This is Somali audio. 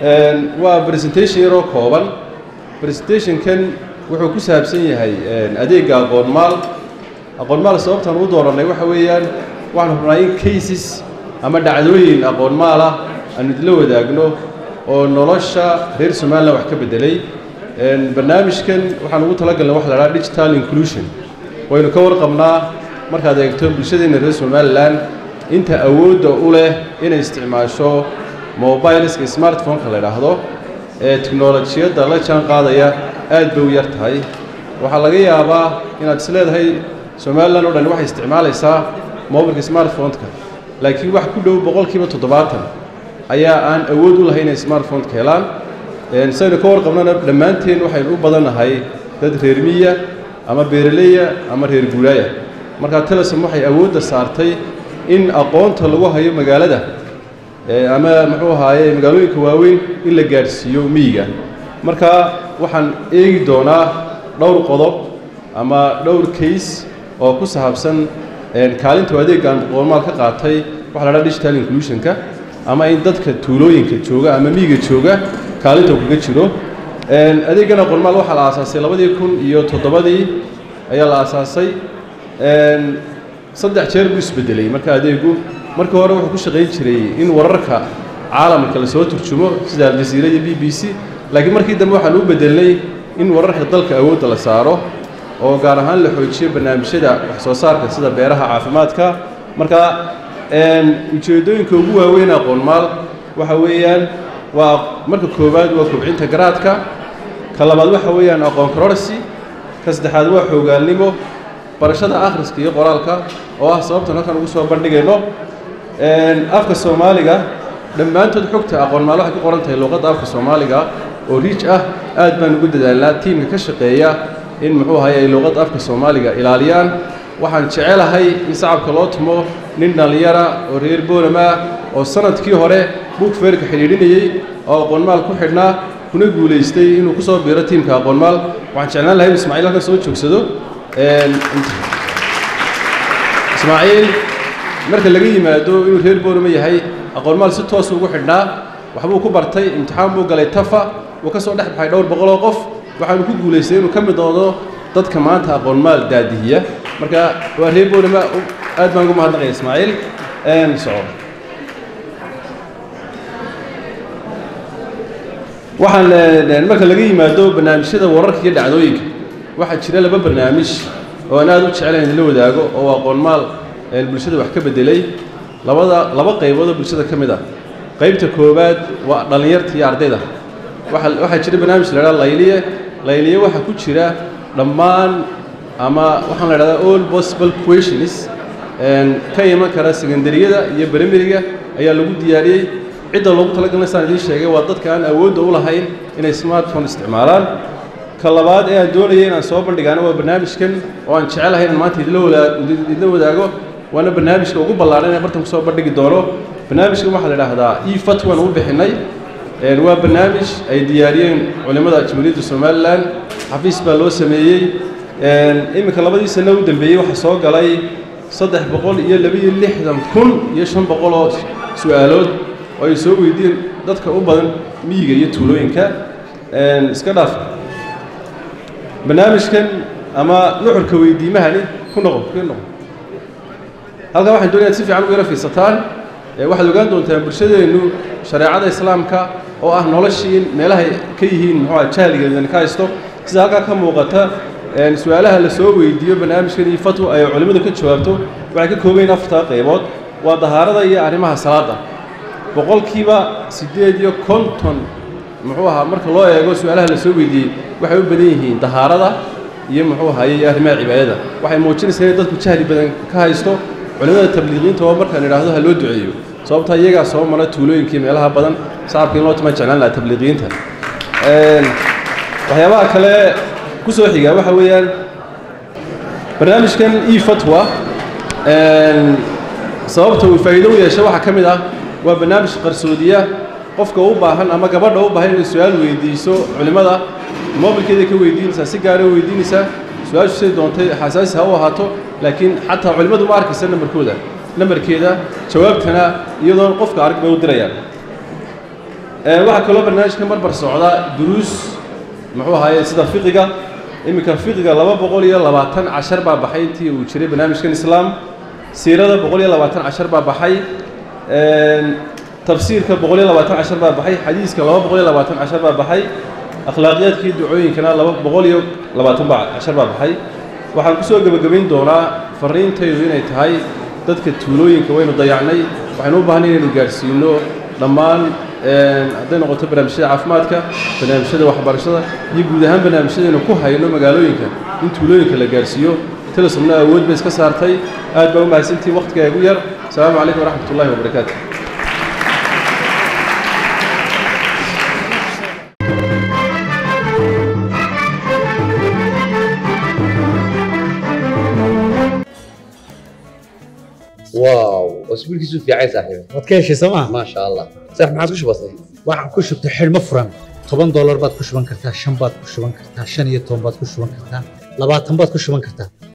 waa presentation yaroo kooban presentationkan wuxuu ku saabsan yahay adeegga aqoonmaal aqoonmaal sababtaan u doorannay waxa weeyaan waxaan rabnaa in cases ama dhacdooyin aqoonmaal ah aanu idinla wadaagno oo nolosha reer somalilan wax ka beddelay barnaamijkan waxaan ugu talagalnay waxa la dhaha digital inclusion waynu ka warqabnaa markaad eegto bulshadeenna reer somalilan inta awoodda u leh inay isticmaasho mobileska smartphone-ka la idhaahdo ee teknolojiyadda la jaan qaadaya aad bay u yar tahay waxaa laga yaabaa inaad is leedahay somalilan oo dhan waxay isticmaalaysaa mobilka smartphone-ka laakiin wax ku dhow boqolkiiba toddobaatan ayaa aan awood u lahayn inay smartphone-ka helaan saynu ka warqabnana dhammaanteen waxaynu u badannahay dad reer miya ama beeraleya ama reer guuraaya markaa telesom waxay awoodda saartay in aqoonta lagu hayo magaalada ama muxuu ahaaye magaalooyinka waaweyn in la gaadhsiiyo miyiga marka waxaan eegi doonaa dhowr qodob ama dhowr case oo ku saabsan kaalinta adeeggaan aqoonmaal ka qaatay waxa la dhaha digital inclusionka ama in dadka tuulooyinka jooga ama miyiga jooga kaalinta kaga jiro adeeggan aqoonmaal waxaa la aasaasay labadii kun iyo toddobadii ayaa la aasaasay saddex jeer buu isbedelay marka adeegu markii hore wuxuu ku shaqayn jiray in wararka caalamka lasoo turjumo sida aljaziira iyo b b c laakiin markii dambe waxaan u bedelnay in wararka dalka awoodda la saaro oo gaar ahaan la xoojiyo barnaamijyada wax soo saarka sida beeraha caafimaadka marka ujeeddooyinka ugu waaweyn aqoonmaal waxa weeyaan waa marka koowaad waa kobcinta garaadka ka labaad waxa weeyaan aqoon kororsi ka saddexaad waa xoogaalnimo barashada akhriska iyo qoraalka oo ah sababtan halkan ugu soo bandhigayno afka soomaaliga dhammaantood xogta aqoonmaal waxay ku qoran tahay luuqadda afka soomaaliga oo riij ah aad baan ugu dadaalnaa tiimka ka shaqeeya in muxuu ahay ay luuqadda afka soomaaliga ilaaliyaan waxaan jecelahay in sacabka loo tumo nin dhallinyara oo reer boolama ah oo sanadkii hore buug feerka xidhiidhinayey oo aqoonmaal ku xidhnaa kuna guulaystay inuu ku soo biiro tiimka aqoonmaal waxaan jeclaan lahay in ismaaciil halkan soo joogsado ismaaciil marka laga yimaado inuu reer boolama yahay aqoonmaal si toosu ugu xidhnaa waxbuu ku bartay imtixaan buu galay tafa wuu ka soo dhex baxay dhowr boqoloo qof waxaanu ku guulaystay inuu ka mid noqdo dadka maanta aqoonmaal daadihiya marka waa reer boolama aad baan ugu mahadnaqaya ismaaciil soco waxaan marka laga yimaado barnaamijyada wararka iyo dhacdooyinka waxaa jira laba barnaamij oo aan aad u jecelayn in la wadaago oo aqoonmaal bulshada wax ka beddelay labada laba qaybood oo bulshada ka mid ah qaybta koowaad waa dhallinyarta iyo ardayda waxa waxaa jira barnaamij la idhaha layliye layliye waxaa ku jira dhammaan ama waxaan la idhahdaa all possible questions ka iman kara secondariyada iyo brimeriga ayaa lagu diyaariyey cidda loogu talagalna saan idiin sheegay waa dadka aan awoodda u lahayn inay smartphone isticmaalaan ka labaad ee aan doonaya inaan soo bandhigaana waa barnaamijkan oo aan jecelahay inaan maanta idinla wadaa idinla wadaago waana barnaamijka ugu ballaaran ee bartan kusoo bandhigi doono barnaamijkan waxaa la idhaahdaa e fatwan u bixinay waa barnaamij ay diyaariyeen culimmada jamhuuriyadda somalilan xafiis baa loo sameeyey iminka labadii sano u dambeeyey waxaa soo galay saddex boqol iyo labaiyo lixdan kun iyo shan boqol oo su-aalood oo ay soo weydiiyeen dadka u badan miyiga iyo tuulooyinka iska dhaaf barnaamijkan ama nuxurka weydiimahani ku noqo ku noqo halkaa waxaan doonaya ad si fiican ugu yara fiirsataan waxaad ogaan doontaan bulshadeennu shareecada islaamka oo ah noloshii in meelahay ka yihiin muxuuha jahligeedan ka haysto sida halkaa ka muuqata su-aalaha la soo weydiiyo barnaamijkan iyo fatwa ay culimmadu ka jawaabto waxay ka koobayin afartaa qaybood waa dahaarada iyo arrimaha salaadda boqolkiiba siddeed iyo konton muxuu ahaa marka loo eego su-aalaha la soo weydiiyey waxay u badan yihiin dahaarada iyo muxuu ahaye iyo arrimaha cibaadada waxay muujinaysaa inay dadku jahli badan ka haysto culimmada tabliiqiinta oo markaan idhaahdo ha loo duceeyo sababtaa iyagaa soo mara tuulooyinkii meelaha badan sacabka in loo tuma jeclaan laha tabliiqiinta waxyaabaha kale ku soo xigaa waxa weeyaan barnaamijkan e fatwa sababta uu faa'iido u yeeshay waxaa ka mid ah waa barnaamij qarsoodiya qofka u baahan ama gabadha u baahan inay su-aal weydiiso culimmada mobilkeeday ka weydiinaysaa si gaara weydiinaysaa su-aashu say doontay xasaasi ha u ahaato laakiin xataa culimmadu ma arkaysa nambarkooda nambarkeeda jawaabtana iyadoon qofka arag bay u dirayaan waxaa kaloo barnaamijka marbar socda duruus muxuu ahaaye sida fiqiga iminka fiqiga laba boqol iyo labaatan cashar baa baxay intii uu jiray barnaamijkan islaam siirada boqol iyo labaatan cashar baa baxay tafsiirka boqol iyo labaatan cashar baa baxay xadiiska laba boqol iyo labaatan cashar baa baxay akhlaaqiyaadkii ducooyinkana laba boqol iyo labaatan baa cashar baa baxay waxaan kusoo gebagabayn doonaa fariintaydu inay tahay dadka tuulooyinka waynu dayacnay waxaynu u baahnay inaynu gaadhsiino dhammaan hadday noqoto barnaamijyada caafimaadka barnaamijyada waxbarashada iyo guud ahaan barnaamijyadaynu ku hayno magaalooyinka in tuulooyinka la gaadhsiiyo telesomna awood bay iska saartay aad baa u mahadsantihin wakhtigaa igu yar asalaamu calaykum waraxmat ullahi wabarakaatu واو اسبوعك في عايز صاحبي waad ka heshay sooma ما شاء الله صح ما عادش بسيط waxaan ku shubtay xidhmo furan toban doolar baad ku shuban kartaa shan baad ku shuban kartaa shan iyo toban baad ku shuban kartaa labaatan baad ku shuban kartaa